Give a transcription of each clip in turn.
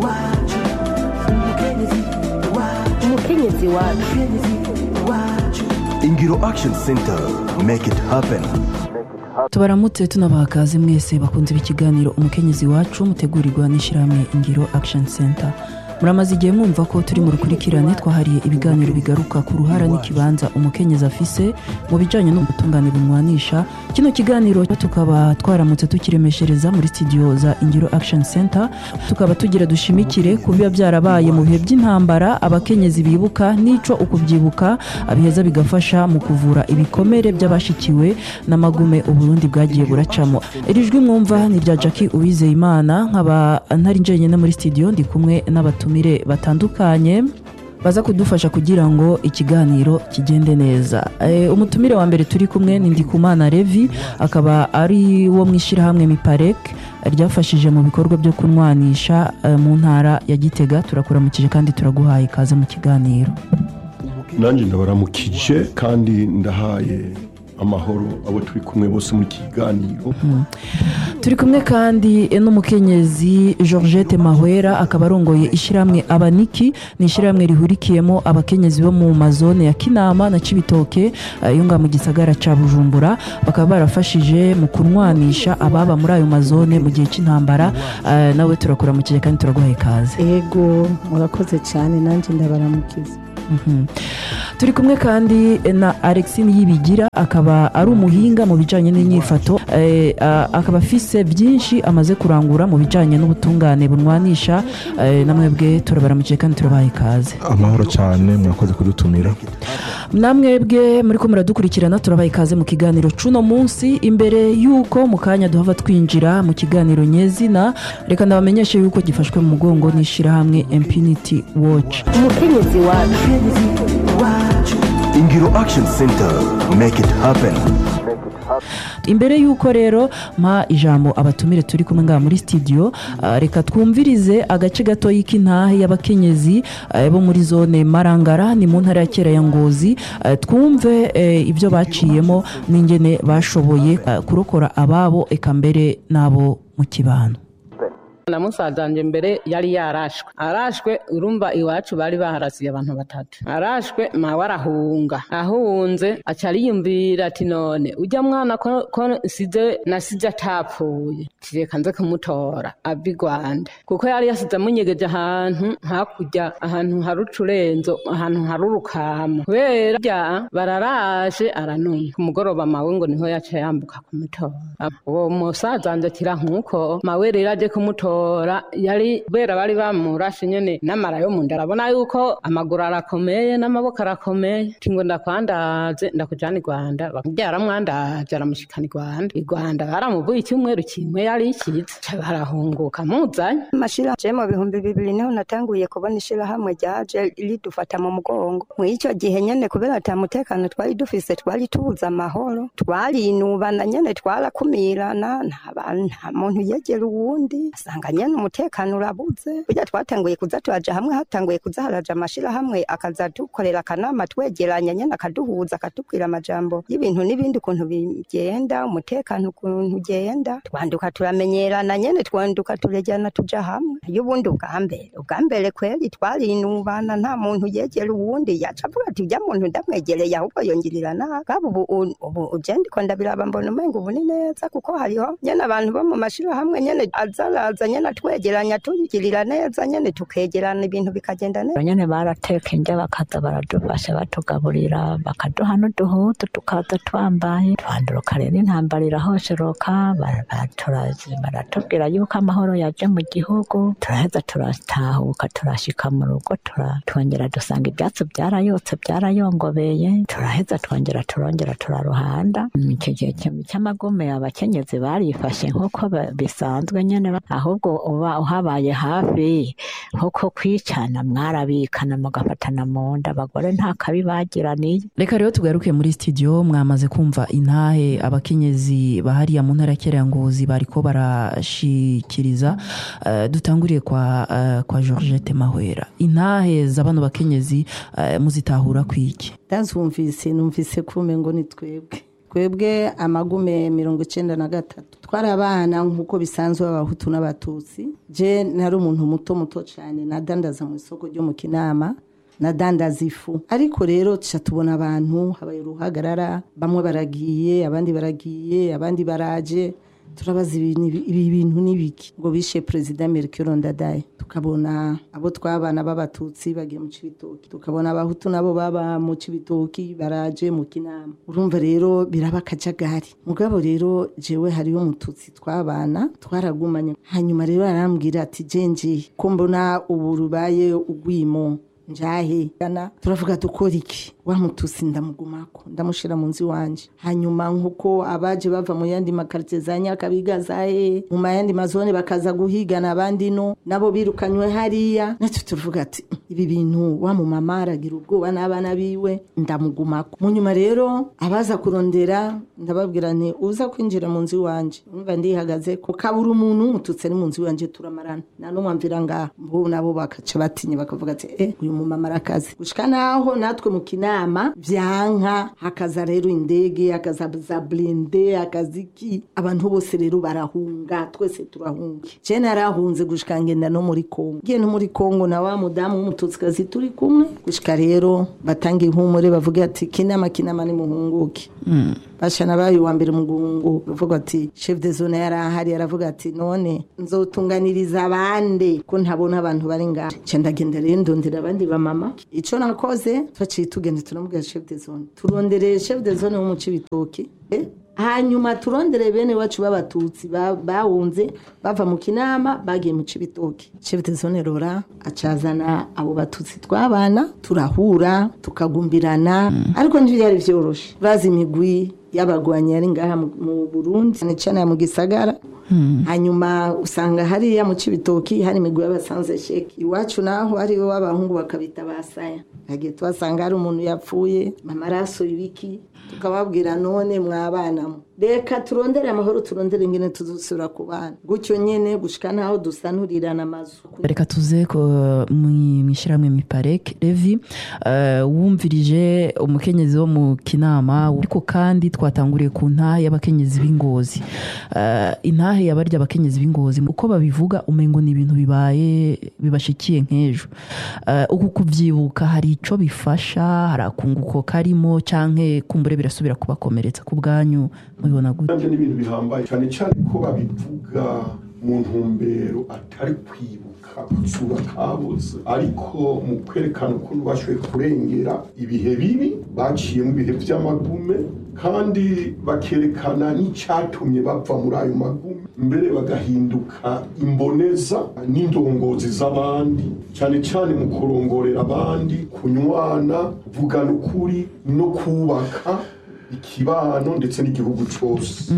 umukenyezi wacu ingiro action center make it happen tubaramutse tunabaha kaze mwese bakunze ikiganiro umukenyezi wacu mutegurirwa n'ishyirahamwe ingiro action center muramaze igihe mwumva ko turi mu rukurikirane twahariye ibiganiro bigaruka ku ruhara n'ikibanza umukenyezi afise mu bijyanye n'ubutungane bumwanisha kino kiganiro tukaba twaramutse tukiremeshereza muri studio za ingiro action center tukaba tugira dushimikire ku biba byarabaye mu bihe by'intambara abakenyezi bibuka n'ico ukubyibuka biheza bigafasha mu kuvura ibikomere by'abashikiwe n'amagume uburundi bwagiye buracamo iri jwi mwumva ni irya jackie uwizeyimana nkaba ntari njyenyine muri studio ndi kumwe n'abatumire batandukanye baza kudufasha kugira ngo ikiganiro kigende neza e, umutumire wa mbere turi kumwe ni ndikumana revi akaba ari wo mu ishyirahamwe miparek ryafashije mu bikorwa byo kunwanisha e, mu ntara ya gitega turakuramukije kandi turaguhaye ikaze mu kiganiro nanjye ndabaramukije kandi ndahaye amahoro abo turi kumwe bose muri iki kiganiro turi kumwe kandi n'umukenyezi georgette mahwera akaba arongoye ishyirahamwe abaniki ni ishyirahamwe rihurikiyemo abakenyezi bo mu mazone ya kinama na cibitoke eh, yo ngaha mu gisagara ca bujumbura bakaba barafashije mu kunwanisha ababa muri ayo mazone mu gihe cy'intambara Eh, nawe turakuramukije kandi turaguhaye ikaze ego murakoze cyane nanjye ndabaramukiza Mhm. turi kumwe kandi na alexine yibigira akaba ari umuhinga mu bijyanye n'inyifato eh, a- akaba afise byinshi amaze kurangura mu bijyanye n'ubutungane bunwanisha eh, namwebwe turabaramukiye kandi turabaha ikaze amahoro cyane murakoze kudutumira namwebwe muri ko muradukurikirana turabaha ikaze mu kiganiro cuno munsi imbere y'uko mu kanya duhava twinjira mu kiganiro nyezina reka ndabamenyeshe y'uko gifashwe mu mugongo n'ishyirahamwe impunity watch umukenyezi wacu ingiro action center make it happen imbere y'uko rero mpa ijambo abatumire turi kumwe ngaha muri studio ah, reka twumvirize agace gato y'intahe y'abakenyezi ah, bo muri zone marangara ni mu ntara ya kera ya ngozi Ah, twumve eh, ibyo baciyemo n'ingene bashoboye ah, kurokora ababo eka mbere n'abo mu kibano na musaza wanjye mbere yari yarashwe arashwe urumva iwacu bari baharasiye abantu batatu arashwe mawe arahunga ahunze aca ariyumvira ati none ujya mwana ko ko nsize nasize atapfuye kireka nze kumutora ava i rwanda kuko yari yasize amunyegeje ahantu hakurya ahantu hari ucurenzo ahantu hari urukamo kubera bya bararaje aranuma ku mugoroba mawe ngo niho yaca yambuka kumutora uwo musaza wanjye akira nk'uko mawe rero aje kumutora yari kubera bari bamurashe nyene n'amara yo mu nda arabona yuko amaguru arakomeye n'amaboko arakomeye ati ngo ndakwandaze ndakujana i rwanda byaramwandaje aramushikana i rwanda i rwanda baramuvuye icyumweru kimwe yari ikize Ca barahunguka muzanye amashira je mu bihumbi bibiri niho natanguye kubona ishirahamwe ryaje ridufata mu mugongo muri icyo gihe nyene kubera ata mutekano twari dufise twari tubuze amahoro twarinubana nyene twarakumirana nta bantu nta muntu yegera uwundi asanga nyene umutekano urabuze burya twatanguye kuza turaja hamwe hatanguye kuza haraja amashirahamwe akaza dukorera akanama twegeranya nyene akaduhuza akatubwira amajambo y'ibintu n'ibindi ukuntu bigenda umutekano ukuntu ugenda twanduka turamenyerana nyene twanduka turejyana tuja hamwe y'ubundi ubwa mbere ubwa mbere kweri twarinubana nta muntu yegera uwundi yaca avuga ati ujya muntu ndamwegereye ahubwo yongirira nabi kaba ubu u- ubu uje ndiko ndabiraba mbona umenga ubu ni neza kuko hariho nyene abantu bo mu mashirahamwe nyene azaraza nyene atwegeranya tugirira neza nyene tukegerana ibintu bikagenda neza nyene barateka indya bakaza baradufasha batugaburira bakaduha n'uduhutu tukaza twambaye twanduruka rero intambara irahosheroka bara- batura- baratubwira yuko amahoro yaje mu gihugu turaheza turatahuka turashika mu rugo tura- twongera dusanga ibyatsi byarayotse byarayongobeye turaheza twongera turongera turaruhanda Mm, icyo gihe cy- cy'amagume abakenyezi barifashe nk'uko ba- bisanzwe nyene ba- ahubwo uba uhabaye hafi nk'uko kwicana mwarabikana mugafatana mu nda abagore nta kabi bagiraniye reka rero tugaruke muri studio mwamaze kumva intahe abakenyezi bahariya mu ntara ya kera ya ngozi bariko barashikiriza Eh, dutanguriye kwa, eh, kwa georgette mahwera intahe za bano bakenyezi eh, muzitahura kwiki ndazumvise numvise kume ngo ni twebwe twebwe amagume mirongo icyenda na gatatu twari abana nk'uko bisanzwe abahutu n'abatutsi je nari umuntu muto muto cyane nadandaza mu isoko ryo mu kinama nadandaza ifu ariko rero tuca tubona abantu habaye uruhagarara bamwe baragiye abandi baragiye abandi baraje turabaza ibi ni- ibi bintu n'ibiki ngo bishe perezida Melchior Ndadaye tukabona abo twabana b'abatutsi bagiye mu cibitoki tukabona abahutu nabo baba mu cibitoki baraje mu kinama urumva rero biraba akajagari mugabo rero jewe hariyo umututsi twabana twaragumanye hanyuma rero arambwira ati jenji ko mbona ubu rubaye ugwimo njahe gana turavuga dukora iki wa mutusi ndamugumako ndamushira mu nzu iwanje hanyuma nkuko abaje bava mu yandi makarite za nyakabiga za he mu mayandi mazone bakaza guhigana abandi no nabo birukanywe hariya natwe turavuga ati ibi bintu wa mu mama aragira ubwoba n'abana biwe ndamugumako mu nyuma rero abaza kurondera ndababwira nti uza kwinjira mu nzu iwanje umva ndihagaze ko kabura umuntu umututsi ari mu nzu iwanje turamarana nta n'umwe amvira ngaha bo nabo bakaca batinya bakavuga ati eh uyu mumama arakaze gushika naho natwe mu kinama vyanka hakaza rero indege hakaza za blinde hakaza iki abantu bose rero barahunga twese turahunga je narahunze gushika ngenda no muri Kongo ngiye no muri Kongo na wa mudamu w'umututsikazi turi kumwe gushika rero batanga ihumure bavuga ati kinama kinama ni muhunguke bashana bayo wa mbere mugungu bavuga ati chef de zone yari ahari aravuga ati none nzotunganiriza abandi ko ntabona abantu bari ngaha nca ndagenda rero ndondera abandi bamama ico nakoze twaciye tugenda turamubwira chef de zone turondereye chef de zone wo mu cibitoki eh? hanyuma turondere bene wacu b'abatutsi ba- bahunze bava mu kinama bagiye mu cibitoki chef de zone rora acazana abo batutsi twabana turahura tukagumbirana ariko ntibyari vyoroshe bazi imigwi y'abagwanyi yari ngaha mu- mu burundi cyane cyane mu gisagara hanyuma usanga hariya mu cibitoki hari imigwi y'abasanze sheki iwacu naho hariho w'abahungu bakabita basaya hagiye tuhasanga hari umuntu yapfuye amaraso ibiki tukababwira none mwabanamo reka turondere amahoro turondere ingene tuzusura ku bana gutyo nyene gushika naho dusanurirana amazu reka tuze ko mu ishyirahamwe mipareke revi eh, wumvirije umukenyezi wo mu kinama ariko kandi twatanguriye ku ntahe y'abakenyezi b'ingozi Eh, intahe yabarya abakenyezi b'ingozi uko babivuga umengo ni ibintu bibaye bibashikiye nk'ejo Eh, uku kubyibuka hari ico bifasha hari akunguko karimo canke kumbure birasubira kubakomeretsa ku bwanyu mubibona gute nabyo ni ibintu bihambaye cyane cyane ko babivuga mu ntumbero atari kwibuka kutsura kabuze ariko mu kwerekana ukuntu bashoboye kurengera ibihe bibi baciye mu bihe by'amagume kandi bakerekana n'icyatumye bava muri ayo magume mbere bagahinduka imboneza n'indongozi z'abandi cyane cyane mu kurongorera abandi kunywana kuvugana ukuri no kubaka ikibano ndetse n'igihugu cyose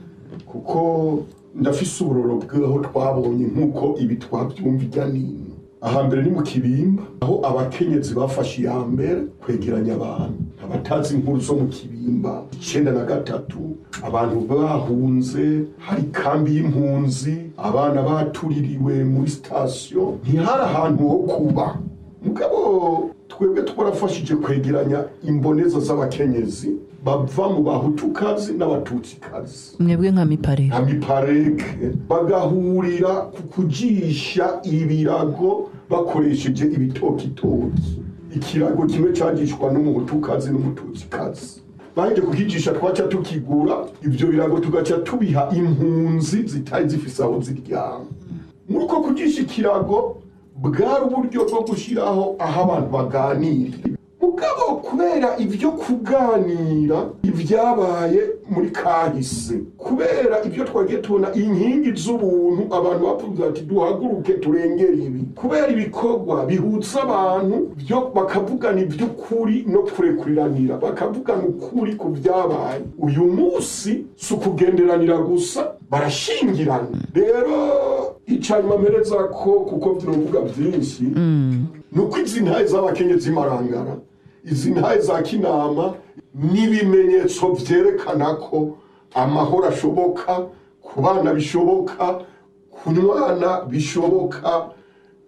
kuko ndafise uburoro bw'aho twabonye nk'uko ibi twabyumva ijya n'ino ahambere ni mu kibimba aho abakenyezi bafashe iya mbere kwegeranya abantu abatazi inkuru zo mu kibimba icyenda na gatatu abantu bahunze hari kambi y'impunzi abana batuririwe muri sitasiyo ntihari ahantu ho kuba mugabo twebwe twarafashije kwegeranya imboneza z'abakenyezi bava mu bahutukazi n'abatutsikazi mwebwe nka mipareke nka mipareke bagahurira ku kujisha ibirago bakoresheje ibitokitoki ikirago kimwe cyagishwa n'umuhutukazi n'umututsikazi baje kukijisha twaca tukigura ibyo birago tugaca tubiha impunzi zitari zifise aho ziryama muri uko kujisha ikirago bwari uburyo bwo gushyiraho aho abantu baganirira mugabo kubera ibyo kuganira ibyabaye muri kahise kubera ibyo twagiye tubona inkingi z'ubuntu abantu bavuga ati duhaguruke turengere ibi kubera ibikorwa bihutsa abantu byo bakavugana iby'ukuri no kurekuriranira bakavugana ukuri ku byabaye uyu munsi si ukugenderanira gusa barashingirana rero icanyuma mpereza ko kuko tunavuga byinshi ni uko izi ntahe z'abakenyezi marangara izi ntahe za kinama n'ibimenyetso byerekana ko amahoro ashoboka ku bana bishoboka ku mwana bishoboka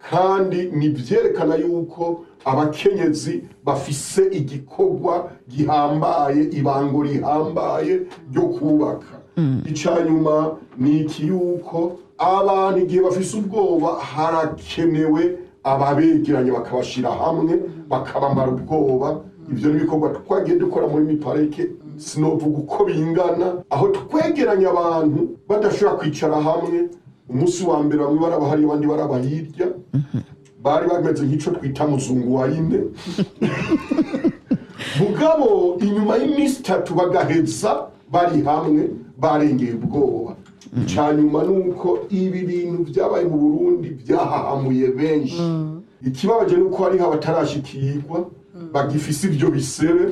kandi ni byerekana yuko abakenyezi bafise igikorwa gihambaye ibango rihambaye ryo kubaka icya nyuma ni iki yuko abantu igihe bafise ubwoba harakenewe ababegeranye bakabashyira hamwe bakabamara ubwoba ibyo ni ibikorwa twagiye dukora muri miparike sinovuga uko bingana aho twegeranya abantu badashobora kwicara hamwe umunsi wa mbere bamwe baraba hariya abandi baraba hirya bari bameze nk'icyo twita muzungu wa ine mugabo inyuma y'iminsi itatu bagaheza bari hamwe barengeye ubwoba icya nyuma ni uko ibi bintu byabaye mu burundi byahahamuye benshi ikibabaje ni uko hariho abatarashikirwa bagifise ibyo bisebe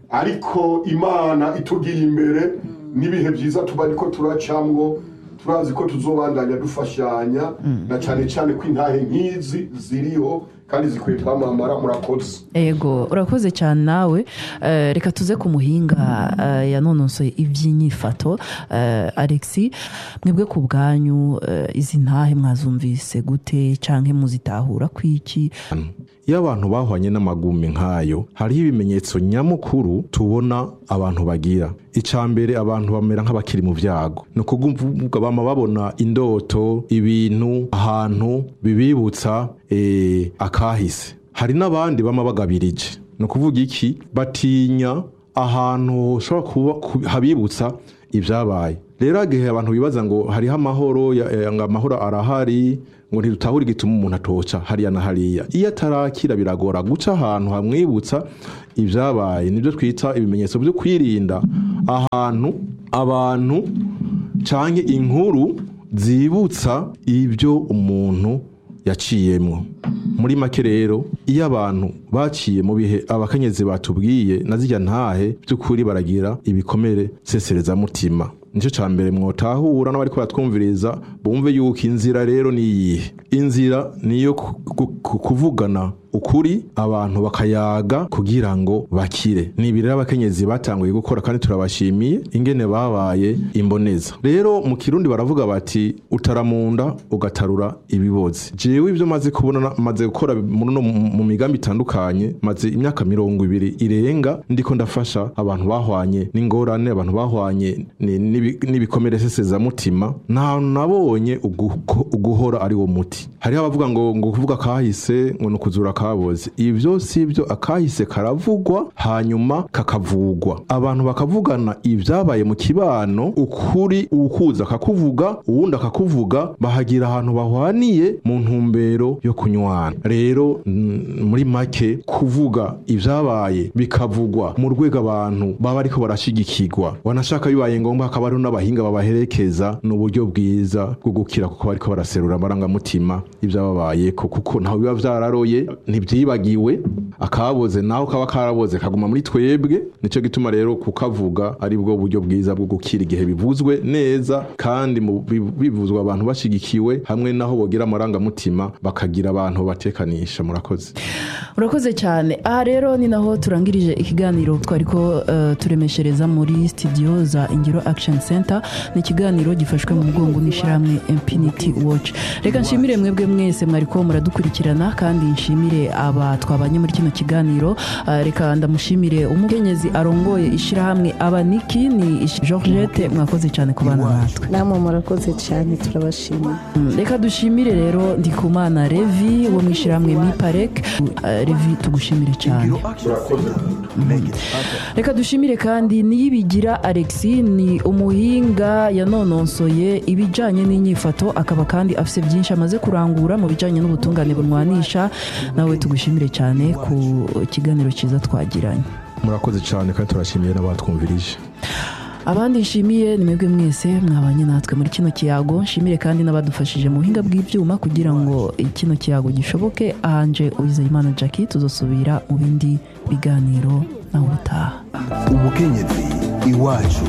ariko imana itugiye imbere n'ibihe byiza tuba ariko turacamwo turazi ko tuzobandanya dufashanya na cyane cyane ko intahe nk'izi ziriho kandi zikwiye twamamara murakoze ego urakoze cyane nawe Eh, reka tuze ku muhinga eh, yanonosoye iby'inyifato eh, alexi mwebwe ku bwanyu eh, izi ntahe mwazumvise gute cyangwa muzitahura kwiki iyo abantu bahwanye n'amagumi nk'ayo hariho ibimenyetso nyamukuru tubona abantu bagira icya mbere abantu bamera nk'abakiri mu byago ni ukuvuga bama babona indoto ibintu ahantu bibibutsa eh, akahise hari n'abandi bama bagabirije ni ukuvuga iki batinya ahantu hashobora kuba ku- habibutsa ibyabaye rero igihe abantu bibaza ngo hariho amahoro ya- eh, ngo amahoro arahari ngo ntidutahure igituma umuntu atoca hariya na hariya iyo atarakira biragora guca ahantu hamwibutsa ibyabaye nibyo twita ibimenyetso byo kwirinda ahantu abantu cyangwa inkuru zibutsa ibyo umuntu yaciyemwo muri make rero iyo abantu baciye mu bihe abakenyezi batubwiye na zijya ntahe by'ukuri baragira ibikomere seserezamutima nicyo cya mbere mwotahura n'abari kubatwumviriza bumve yuko inzira rero ni iyihe inzira ni iyo ku- ku- ku- kuvugana ukuri abantu bakayaga kugira ngo bakire ni ibi rero abakenyezi batanguye gukora kandi turabashimiye ingene babaye imboneza rero mu kirundi baravuga bati utaramunda ugatarura ibibozi jewe ibyo maze kubona maze gukora mu no- mu migambi itandukanye maze imyaka mirongo ibiri irenga ndiko ndafasha abantu bahwanye n'ingorane abantu bahwanye ni- n'ibi- n'ibikomere sesezamutima nta nabonye uguko- uguhora ari wo muti hariho abavuga ngo ngo kuvuga kahise ngo ni ukuzura kaboze ibyo si byo akahise karavugwa hanyuma kakavugwa abantu bakavugana ibyabaye mu kibano ukuri ukuza akakuvuga uwundi akakuvuga bahagira ahantu bahwaniye mu ntumbero yo kunywana rero mm, muri make kuvuga ibyabaye bikavugwa mu rwego abantu baba ariko barashigikirwa wanashaka bibaye ngombwa hakaba hariho n'abahinga babaherekeza ni uburyo bwiza bwo gukira kuko bariko baraserura amarangamutima y'ibyababayeko kuko ntaho biba vyararoye ntibyibagiwe akaboze naho kaba karaboze kaguma muri twebwe nico gituma rero kukavuga ari bwo buryo bwiza bwo gukira igihe bivuzwe neza kandi mu- bi- bivuzwa abantu bashigikiwe hamwe naho bogira amarangamutima bakagira abantu batekanisha murakoze urakoze cyane aha rero ni naho turangirije ikiganiro twari ko eh, turemeshereza muri studio za ingiro action center ni ikiganiro gifashwe mu mugongo n'ishyirahamwe infinity watch reka nshimire mwebwe mwese mwari ko muradukurikirana kandi nshimire aba twabanye muri kino kiganiro Eh, reka ndamushimire umukenyezi arongoye ishyirahamwe abaniki ni Ish- georgette mwakoze cyane kubana natwe namwe murakoze cyane turabashimiye Mm, reka dushimire rero ndikumana revi wo mu ishyirahamwe miparek Eh, revi tugushimire cyane Ingiro Action Center. Make it happen. reka dushimire kandi niyibigira alexi ni umuhinga yanononsoye ibijyanye n'inyifato akaba kandi afite byinshi amaze kurangura mu bijyanye n'ubutungane bunwanisha nawe tugushimire cyane ku kiganiro cyiza twagiranye murakoze cyane kandi turashimiye n'abatwumvirije abandi nshimiye ni mwebwe mwese mwabanye natwe muri kino kiyago nshimire kandi n'abadufashije mu buhinga bw'ibyuma kugira ngo kino kiyago gishoboke ahanje uwizeyimana jackie tuzasubira mu bindi biganiro nawe ubutaha umukenyezi iwacu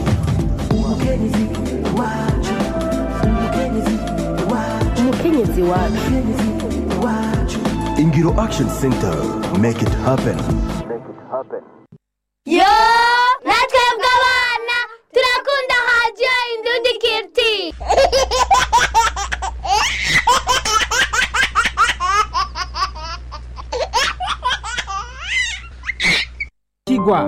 umukenyezi wacu ingiro action center make it happen yo natwebwe abana turakunda hadiyo indundi kiriti sobanukirwa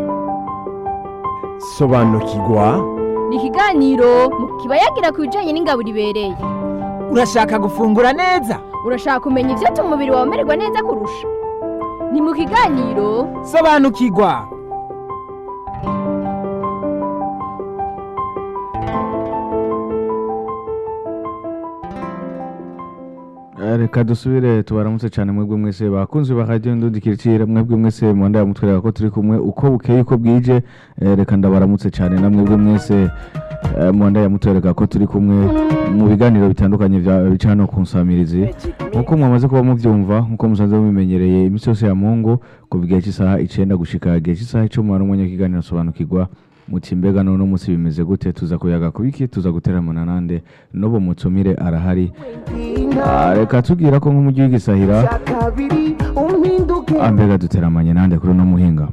sobanukirwa ni ikiganiro kiba yagira ku bijyanye n'ingaburo ibereye urashaka gufungura neza urashaka kumenya ibyatuma umubiri wawe umererwa neza kurusha ni mu kiganiro sobanukirwa reka dusubire tubaramutse cyane mwebwe mwese bakunze ba radiyo ndundikirikira mwebwe mwese mwanda yamutwereka ko turi kumwe uko bukeye uko bwije eh, reka ndabaramutse cyane na mwebwe mwese eh, mwanda yamutwereka ko turi kumwe mu biganiro bitandukanye bya- bica hano ku nsamirizi nk'uko mwamaze kuba mubyumva nk'uko musanze mubimenyereye iminsi yose ya mungu kuva igihe cy'isaha icenda gushika igihe cy'isaha icumi hari umwanya w'ikiganiro sobanukirwa muti mbega none umunsi bimeze gute tuza kuyaga kubiki tuza guteramana nande n'ubu mutumire arahari Ah, reka tubwira ko nk'umujyi w'igisahira kabiri umpinduke ah, mbega duteramanye nande kuri uno muhinga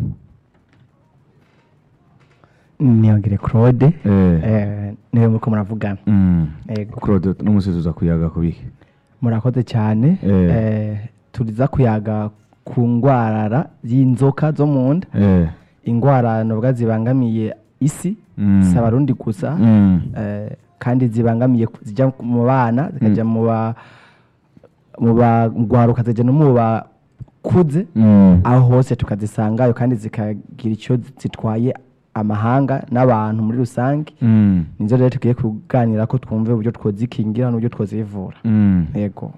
niyongere claude Eh. eh, niwe muriko muravugana Mm. Ego. claude n'umunsi tuza kuyaga kubiki murakoze cyane Eh. eh, turiza kuyaga ku ngwarara y'inzoka zo mu nda Eh. ingwara novuga zibangamiye isi Mm. si abarundi gusa Mm. eh, kandi zibangamiye ku- zijya mu bana zikajya mu ba mu bagwaruka zijya no mu bakuze Mm. aho hose tukazisangayo kandi zikagira icyo zitwaye amahanga n'abantu muri rusange Mm. nizo rero tugiye kuganira ko twumve uburyo twozikingira n'uburyo twozivura Mm. yego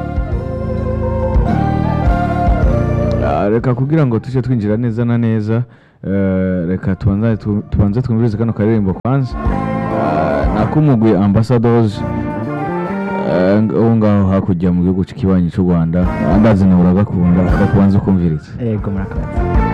Ah, reka kugira ngo tujye twinjira neza na neza eh, reka tubanze tu- tubanze twumvirize kano karirimbo kwanza Ah, nak'umugwi ambassadors eh, ngo- wo ngaho hakurya mu gihugu cy'ikibanyi cy'u rwanda ndazi nawe uragakunda reka tubanze ukumvirize yego murakoze